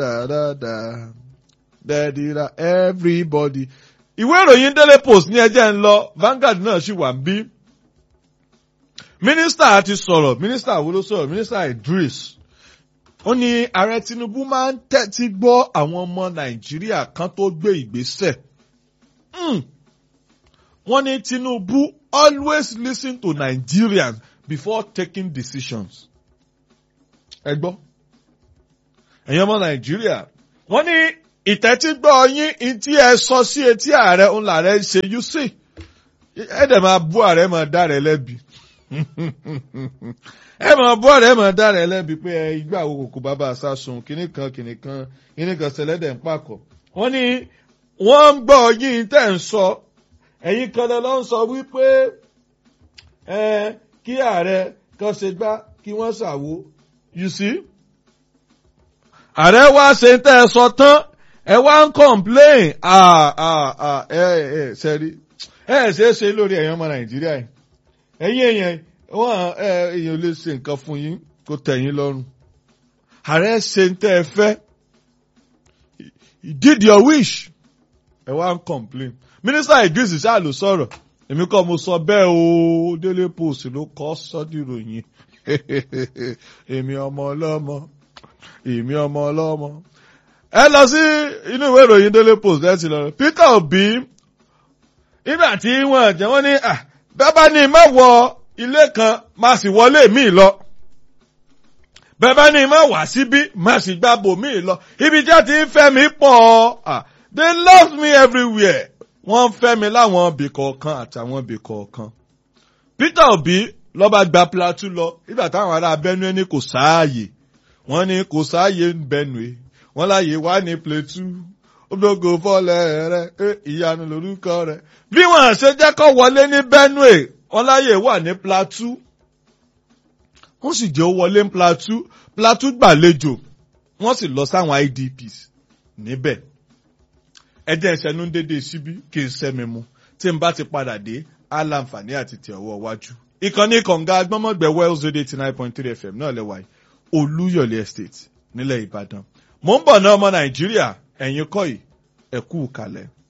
da-da-da dẹ́ẹ̀dìrà everybody. ìwé ìròyìn Daily Post ní ẹjẹ́ ń lọ Vanguard náà sì wà ń bí. mínísítà ti sọ̀rọ̀ mínísítà wo ló sọ̀rọ̀ mínísítà Idris. ó ní ààrẹ Tinubu máa ń tẹ́tí gbọ́ àwọn ọmọ Nàìjíríà kan tó gbé ìgbésẹ̀. wọ́n ní Tinubu always listen to Nigerians before taking decisions. ẹ gbọ́ ẹ̀yin ọmọ Nàìjíríà wọ́n ní ìtẹ́tígbọ́ yín tí ẹ sọ sí etí ààrẹ ń làárẹ̀ ṣe you see ẹ dẹ̀ máa bú ààrẹ máa dá rẹ̀ lẹ́bi ẹ máa bú ààrẹ máa dá rẹ̀ lẹ́bi pé ẹ igbá wo kòkó bàbá àsásùn kìnnì kan kìnnì kan kìnnì kan ṣẹlẹ́dẹ̀ ń pàkọ́ wọ́n ní wọ́n ń gbọ́ yín tẹ̀ ń sọ ẹ̀yin kan lọ ń sọ wípé ẹ kí ààrẹ kan ṣe gbá kí wọ́n ṣàwo you see ààrẹ wá ṣe tẹ́ ẹ sọ tán ẹ wá ń complain ẹ ẹ sẹ́rí ẹ ṣe é ṣe lórí ẹ̀yàn ọmọ nàìjíríà yìí ẹ̀yin èèyàn wọn èèyàn lè ṣe nǹkan fún yín kó tẹ́ yín lọ́rùn ààrẹ ṣe tẹ́ ẹ fẹ́ did your wish ẹ wá ń complain mínísítà Idris ṣáà ló sọ̀rọ̀ èmi kọ́ mo sọ bẹ́ẹ̀ o Daily Post ló kọ́ sọ́dìròyìn èmi ọmọ ọlọ́mọ èmi ọmọ ọlọ́mọ. ẹ lọ sí inú ìwé ìròyìn Daily Post ẹ ti lọ Peter Obi nígbà tí wọ́n jẹ́ wọ́n ní bẹ́ẹ̀ ní má wọ ilé kan má sì wọlé míì lọ bẹ́ẹ̀ ní má wá síbí má sì gbá bòmíì lọ ibi tí a ti ń fẹ́ mi pọ̀ they love me everywhere wọ́n ń fẹ́ mi láwọn ibì kọ̀ọ̀kan àtàwọn ibì kọ̀ọ̀kan Peter Obi lọ́ba gba Plateau lọ nígbà táwọn ará Benue ní kò sáàyè wọ́n ní kò sáàyè ń Benue wọ́n láàyè wá ní Plateau ológo fọlẹ̀ rẹ̀ ìyanu lórúkọ rẹ̀ bí wọ́n ṣe jẹ́ kó wọlé ní Benue wọ́n láàyè wà ní Plateau wọ́n sì jẹ́ ó wọlé ní Plateau Plateau gbàlejò wọ́n sì lọ sáwọn IDPs níbẹ̀ ẹjẹ́ ìṣẹ́nu dédé síbí kí n sẹ́mi mu tí n bá ti padà dé á láǹfààní àti tẹ̀ ọwọ́ wájú ìkànnì kọ̀ǹga agbọ́mọ̀gbẹ̀ wells radio eighty nine point three fm náà lẹ́wà yìí olúyọ̀lé estate nílẹ̀ ìbàdàn mò ń bọ̀ náà ọmọ nàìjíríà ẹ̀yin kọ́ yìí ẹ̀kú kalẹ̀.